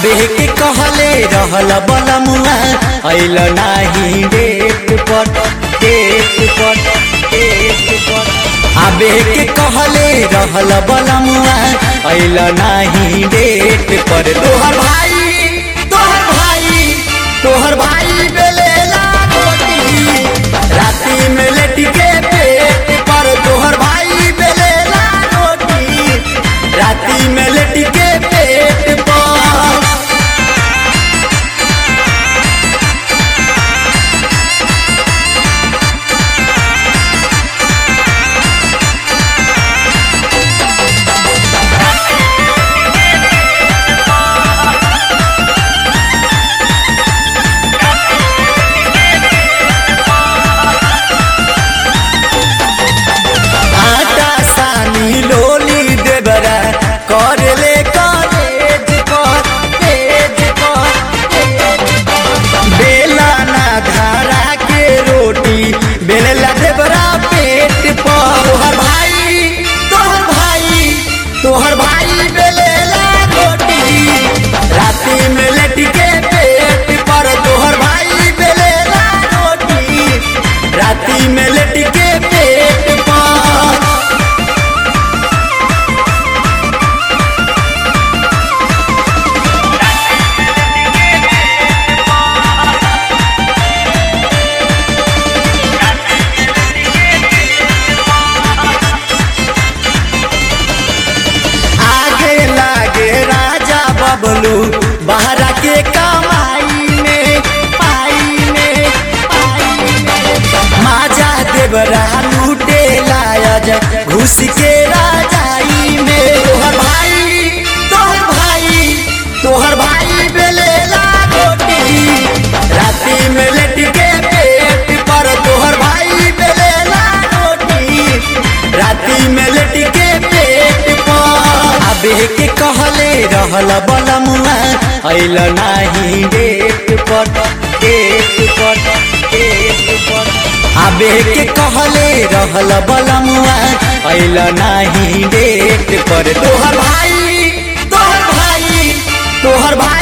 आबे के कहले रहल बलमुआ अइल नाही डेट पर डेट पर डेट पर आबे के कहले रहल बलमुआ अइल नाही डेट पर तोहर भाई तोहर भाई तोहर भाई बेलेला रोटी राती में लेट के पेट पर तोहर भाई बेलेला रोटी राती में लेट के पेट पर आटा सानी लोली देबरा कर ले कॉलेज कर तेज कर तेज कर। बेला ना धारा के रोटी बेला देबरा पेट पर तोहर भाई तोहर भाई तोहर भाई बेलेला रोटी राती में लेट के पेट पर तोहर भाई बेलेला रोटी राती में लेट के पेट पर आगे लागे राजा बबलू बहरा के कमाई में पाई में पाई में माजा देवरा लूटे लायज घुस के राजाई में तोहर भाई तोहर भाई तोहर भाई बेलेला रोटी राती में लेट के पेट पर तोहर भाई बेलेला रोटी राती में लेट के पेट पर अबे के कहले रहल बलमुआ अइल नाही डेट पर डेट पर डेट पर अबे के कहले रहल बलमुआ अइल नाही डेट पर तोहर भाई तोहर भाई तोहर भाई